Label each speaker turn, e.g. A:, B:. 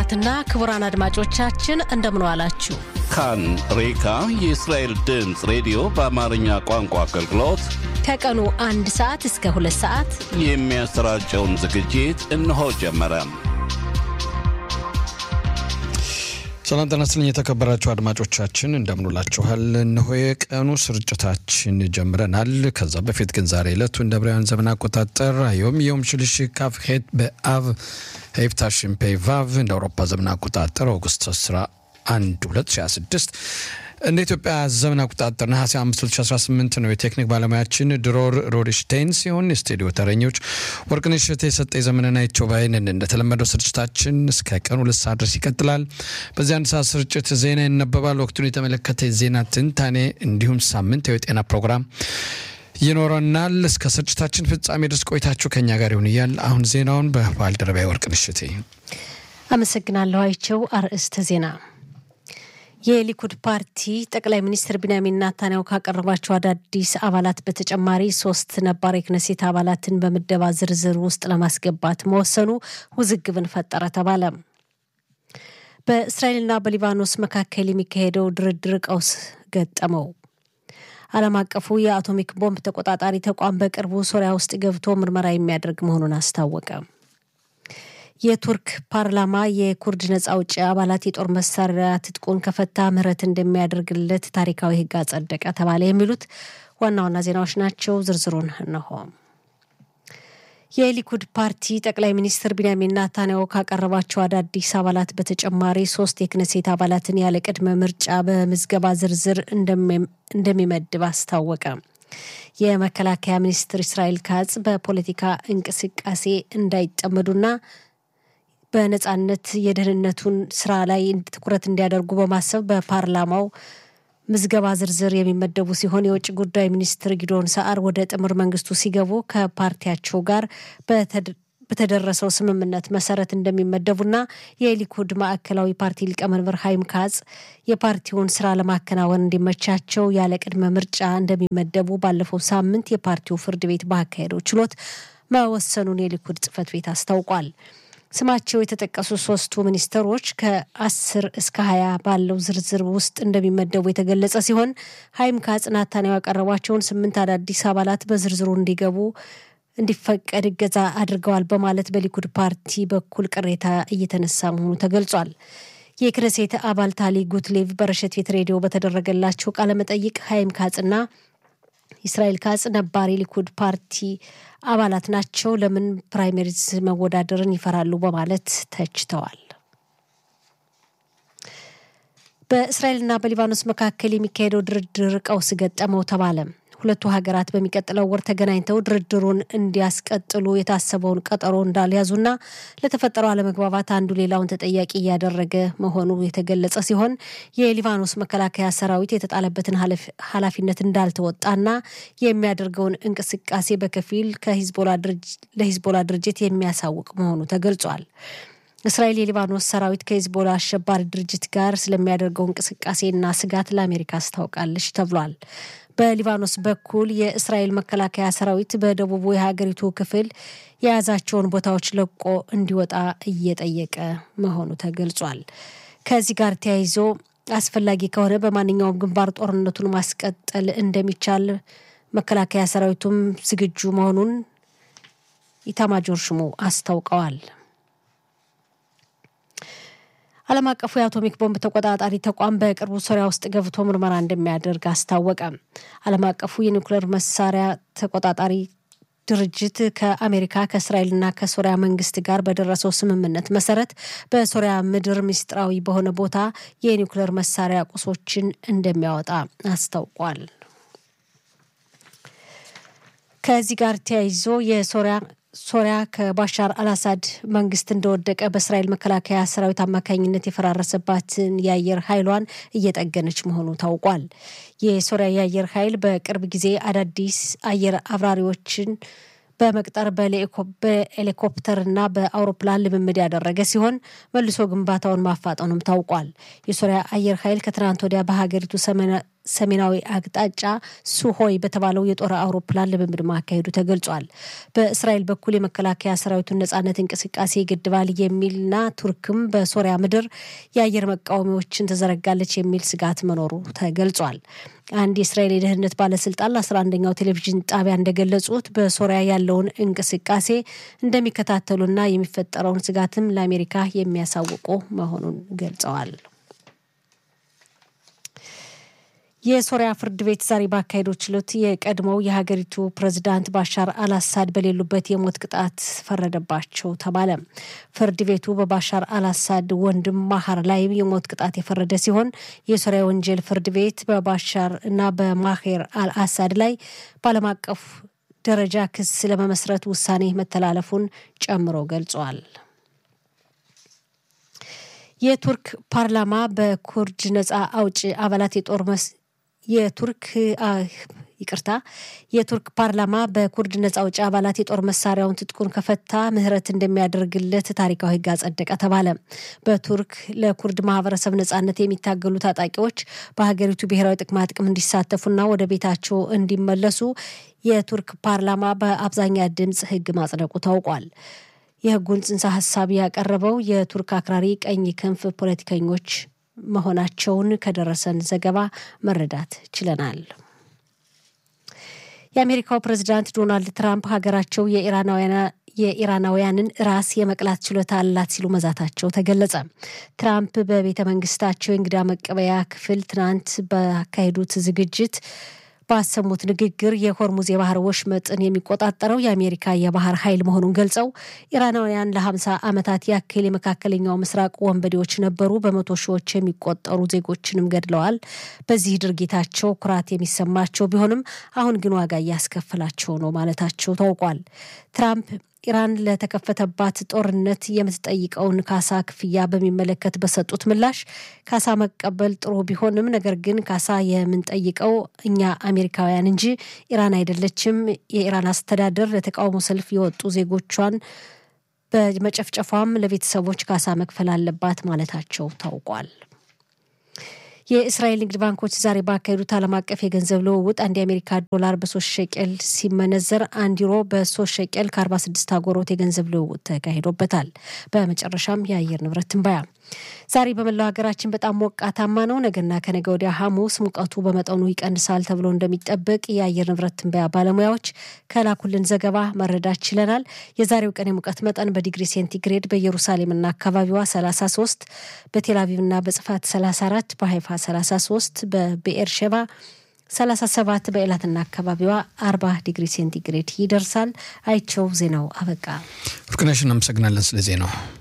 A: ክቡራትና ክቡራን አድማጮቻችን እንደምን ዋላችሁ።
B: ካን ሬካ የእስራኤል ድምፅ ሬዲዮ በአማርኛ ቋንቋ አገልግሎት
A: ከቀኑ አንድ ሰዓት እስከ ሁለት ሰዓት
B: የሚያሰራጨውን ዝግጅት እነሆ ጀመረ።
C: ሰላም ጤና ይስጥልኝ የተከበራችሁ አድማጮቻችን እንደምንውላችኋል። እነሆ የቀኑ ስርጭታችን ጀምረናል። ከዛ በፊት ግን ዛሬ ዕለቱ እንደ ብራውያን ዘመን አቆጣጠር ዮም ዮም ሽልሽ ካፍ ሄት በአብ ሄፍታሽን ፔ ቫቭ እንደ አውሮፓ ዘመን አቆጣጠር ኦገስት 11 2026 እንደ ኢትዮጵያ ዘመን አቆጣጠር ነሐሴ 5 2018 ነው። የቴክኒክ ባለሙያችን ድሮር ሮድሽቴን ሲሆን የስቱዲዮ ተረኞች ወርቅነሽ እሸቴ፣ የሰጠ ዘመንና ይቾባይንን። እንደተለመደው ስርጭታችን እስከ ቀኑ ሁለት ሰዓት ድረስ ይቀጥላል። በዚህ አንድ ሰዓት ስርጭት ዜና ይነበባል። ወቅቱን የተመለከተ የዜና ትንታኔ እንዲሁም ሳምንታዊ የጤና ፕሮግራም ይኖረናል። እስከ ስርጭታችን ፍጻሜ ድረስ ቆይታችሁ ከኛ ጋር ይሁን እያል አሁን ዜናውን በባልደረባ ወርቅነሽ እሸቴ
A: አመሰግናለሁ። አይቸው አርዕስተ ዜና የሊኩድ ፓርቲ ጠቅላይ ሚኒስትር ቢንያሚን ናታንያሁ ካቀረባቸው አዳዲስ አባላት በተጨማሪ ሶስት ነባር የክነሴት አባላትን በምደባ ዝርዝር ውስጥ ለማስገባት መወሰኑ ውዝግብን ፈጠረ ተባለ። በእስራኤልና በሊባኖስ መካከል የሚካሄደው ድርድር ቀውስ ገጠመው። ዓለም አቀፉ የአቶሚክ ቦምብ ተቆጣጣሪ ተቋም በቅርቡ ሶሪያ ውስጥ ገብቶ ምርመራ የሚያደርግ መሆኑን አስታወቀ። የቱርክ ፓርላማ የኩርድ ነጻ አውጪ አባላት የጦር መሳሪያ ትጥቁን ከፈታ ምህረት እንደሚያደርግለት ታሪካዊ ሕግ አጸደቀ ተባለ። የሚሉት ዋና ዋና ዜናዎች ናቸው። ዝርዝሩን እነሆ። የሊኩድ ፓርቲ ጠቅላይ ሚኒስትር ቢንያሚን ናታንያሁ ካቀረባቸው አዳዲስ አባላት በተጨማሪ ሶስት የክነሴት አባላትን ያለ ቅድመ ምርጫ በምዝገባ ዝርዝር እንደሚመድብ አስታወቀ። የመከላከያ ሚኒስትር እስራኤል ካጽ በፖለቲካ እንቅስቃሴ እንዳይጠመዱና በነጻነት የደህንነቱን ስራ ላይ ትኩረት እንዲያደርጉ በማሰብ በፓርላማው ምዝገባ ዝርዝር የሚመደቡ ሲሆን የውጭ ጉዳይ ሚኒስትር ጊዶን ሰዓር ወደ ጥምር መንግስቱ ሲገቡ ከፓርቲያቸው ጋር በተደረሰው ስምምነት መሰረት እንደሚመደቡና የሊኩድ ማዕከላዊ ፓርቲ ሊቀመንበር ሀይም ካጽ የፓርቲውን ስራ ለማከናወን እንዲመቻቸው ያለ ቅድመ ምርጫ እንደሚመደቡ ባለፈው ሳምንት የፓርቲው ፍርድ ቤት ባካሄደው ችሎት መወሰኑን የሊኩድ ጽህፈት ቤት አስታውቋል። ስማቸው የተጠቀሱ ሶስቱ ሚኒስትሮች ከአስር እስከ ሀያ ባለው ዝርዝር ውስጥ እንደሚመደቡ የተገለጸ ሲሆን ሀይም ካጽ ናታንያሁ ያቀረቧቸውን ስምንት አዳዲስ አባላት በዝርዝሩ እንዲገቡ እንዲፈቀድ እገዛ አድርገዋል በማለት በሊኩድ ፓርቲ በኩል ቅሬታ እየተነሳ መሆኑ ተገልጿል። የክነሴት አባል ታሊ ጉትሌቭ በረሸት ቤት ሬዲዮ በተደረገላቸው ቃለመጠይቅ ሀይም ካጽና እስራኤል ካጽ ነባር የሊኩድ ፓርቲ አባላት ናቸው፣ ለምን ፕራይመሪዝ መወዳደርን ይፈራሉ በማለት ተችተዋል። በእስራኤልና በሊባኖስ መካከል የሚካሄደው ድርድር ቀውስ ገጠመው ተባለ። ሁለቱ ሀገራት በሚቀጥለው ወር ተገናኝተው ድርድሩን እንዲያስቀጥሉ የታሰበውን ቀጠሮ እንዳልያዙና ለተፈጠረው አለመግባባት አንዱ ሌላውን ተጠያቂ እያደረገ መሆኑ የተገለጸ ሲሆን የሊባኖስ መከላከያ ሰራዊት የተጣለበትን ኃላፊነት እንዳልተወጣና የሚያደርገውን እንቅስቃሴ በከፊል ለሂዝቦላ ድርጅት የሚያሳውቅ መሆኑ ተገልጿል። እስራኤል የሊባኖስ ሰራዊት ከሂዝቦላ አሸባሪ ድርጅት ጋር ስለሚያደርገው እንቅስቃሴና ስጋት ለአሜሪካ አስታውቃለች ተብሏል። በሊባኖስ በኩል የእስራኤል መከላከያ ሰራዊት በደቡቡ የሀገሪቱ ክፍል የያዛቸውን ቦታዎች ለቆ እንዲወጣ እየጠየቀ መሆኑ ተገልጿል። ከዚህ ጋር ተያይዞ አስፈላጊ ከሆነ በማንኛውም ግንባር ጦርነቱን ማስቀጠል እንደሚቻል መከላከያ ሰራዊቱም ዝግጁ መሆኑን ኢታማጆር ሹሙ አስታውቀዋል። ዓለም አቀፉ የአቶሚክ ቦምብ ተቆጣጣሪ ተቋም በቅርቡ ሶሪያ ውስጥ ገብቶ ምርመራ እንደሚያደርግ አስታወቀ። ዓለም አቀፉ የኒውክሌር መሳሪያ ተቆጣጣሪ ድርጅት ከአሜሪካ ከእስራኤልና ከሶሪያ መንግስት ጋር በደረሰው ስምምነት መሰረት በሶሪያ ምድር ምስጢራዊ በሆነ ቦታ የኒውክሌር መሳሪያ ቁሶችን እንደሚያወጣ አስታውቋል። ከዚህ ጋር ተያይዞ የሶሪያ ሶሪያ ከባሻር አልአሳድ መንግስት እንደወደቀ በእስራኤል መከላከያ ሰራዊት አማካኝነት የፈራረሰባትን የአየር ኃይሏን እየጠገነች መሆኑ ታውቋል። የሶሪያ የአየር ኃይል በቅርብ ጊዜ አዳዲስ አየር አብራሪዎችን በመቅጠር በሄሊኮፕተርና በአውሮፕላን ልምምድ ያደረገ ሲሆን መልሶ ግንባታውን ማፋጠኑም ታውቋል። የሶሪያ አየር ኃይል ከትናንት ወዲያ በሀገሪቱ ሰሜናዊ አቅጣጫ ሱሆይ በተባለው የጦር አውሮፕላን ልምምድ ማካሄዱ ተገልጿል። በእስራኤል በኩል የመከላከያ ሰራዊቱን ነጻነት እንቅስቃሴ ይገድባል የሚልና ቱርክም በሶሪያ ምድር የአየር መቃወሚያዎችን ትዘረጋለች የሚል ስጋት መኖሩ ተገልጿል። አንድ የእስራኤል የደህንነት ባለስልጣን ለአስራ አንደኛው ቴሌቪዥን ጣቢያ እንደገለጹት በሶሪያ ያለውን እንቅስቃሴ እንደሚከታተሉና የሚፈጠረውን ስጋትም ለአሜሪካ የሚያሳውቁ መሆኑን ገልጸዋል። የሶሪያ ፍርድ ቤት ዛሬ ባካሄደው ችሎት የቀድሞው የሀገሪቱ ፕሬዝዳንት ባሻር አልአሳድ በሌሉበት የሞት ቅጣት ፈረደባቸው ተባለ። ፍርድ ቤቱ በባሻር አልአሳድ ወንድም ማሀር ላይ የሞት ቅጣት የፈረደ ሲሆን የሶሪያ ወንጀል ፍርድ ቤት በባሻር እና በማሄር አልአሳድ ላይ በዓለም አቀፍ ደረጃ ክስ ለመመስረት ውሳኔ መተላለፉን ጨምሮ ገልጿል። የቱርክ ፓርላማ በኩርድ ነጻ አውጪ አባላት የጦር የቱርክ ይቅርታ የቱርክ ፓርላማ በኩርድ ነጻ አውጪ አባላት የጦር መሳሪያውን ትጥቁን ከፈታ ምህረት እንደሚያደርግለት ታሪካዊ ሕግ አጸደቀ ተባለ። በቱርክ ለኩርድ ማህበረሰብ ነጻነት የሚታገሉ ታጣቂዎች በሀገሪቱ ብሔራዊ ጥቅማ ጥቅም እንዲሳተፉና ወደ ቤታቸው እንዲመለሱ የቱርክ ፓርላማ በአብዛኛ ድምፅ ሕግ ማጽደቁ ታውቋል። የህጉን ጽንሰ ሀሳብ ያቀረበው የቱርክ አክራሪ ቀኝ ክንፍ ፖለቲከኞች መሆናቸውን ከደረሰን ዘገባ መረዳት ችለናል። የአሜሪካው ፕሬዚዳንት ዶናልድ ትራምፕ ሀገራቸው የኢራናውያንን ራስ የመቅላት ችሎታ አላት ሲሉ መዛታቸው ተገለጸ። ትራምፕ በቤተ መንግስታቸው የእንግዳ መቀበያ ክፍል ትናንት ባካሄዱት ዝግጅት ባሰሙት ንግግር የሆርሙዝ የባህር ወሽመጥን የሚቆጣጠረው የአሜሪካ የባህር ኃይል መሆኑን ገልጸው ኢራናውያን ለሀምሳ ዓመታት ያክል የመካከለኛው ምስራቅ ወንበዴዎች ነበሩ፣ በመቶ ሺዎች የሚቆጠሩ ዜጎችንም ገድለዋል። በዚህ ድርጊታቸው ኩራት የሚሰማቸው ቢሆንም አሁን ግን ዋጋ እያስከፈላቸው ነው ማለታቸው ታውቋል። ትራምፕ ኢራን ለተከፈተባት ጦርነት የምትጠይቀውን ካሳ ክፍያ በሚመለከት በሰጡት ምላሽ ካሳ መቀበል ጥሩ ቢሆንም ነገር ግን ካሳ የምንጠይቀው እኛ አሜሪካውያን እንጂ ኢራን አይደለችም። የኢራን አስተዳደር ለተቃውሞ ሰልፍ የወጡ ዜጎቿን በመጨፍጨፏም ለቤተሰቦች ካሳ መክፈል አለባት ማለታቸው ታውቋል። የእስራኤል ንግድ ባንኮች ዛሬ ባካሄዱት ዓለም አቀፍ የገንዘብ ልውውጥ አንድ የአሜሪካ ዶላር በሶስት ሸቄል ሲመነዘር አንድ ዩሮ በሶስት ሸቄል ከአርባ ስድስት አጎሮት የገንዘብ ልውውጥ ተካሂዶበታል። በመጨረሻም የአየር ንብረት ትንበያ ዛሬ በመላው ሀገራችን በጣም ሞቃታማ ነው። ነገና ከነገ ወዲያ ሐሙስ ሙቀቱ በመጠኑ ይቀንሳል ተብሎ እንደሚጠበቅ የአየር ንብረት ትንበያ ባለሙያዎች ከላኩልን ዘገባ መረዳት ችለናል። የዛሬው ቀን የሙቀት መጠን በዲግሪ ሴንቲግሬድ በኢየሩሳሌምና አካባቢዋ 33፣ በቴልአቪቭና በጽፋት 34፣ በሀይፋ 33፣ በብኤር ሸባ 37፣ በኤላትና አካባቢዋ 40 ዲግሪ ሴንቲግሬድ ይደርሳል። አይቸው ዜናው አበቃ።
C: ፍቅነሽ እናመሰግናለን ስለ ዜናው።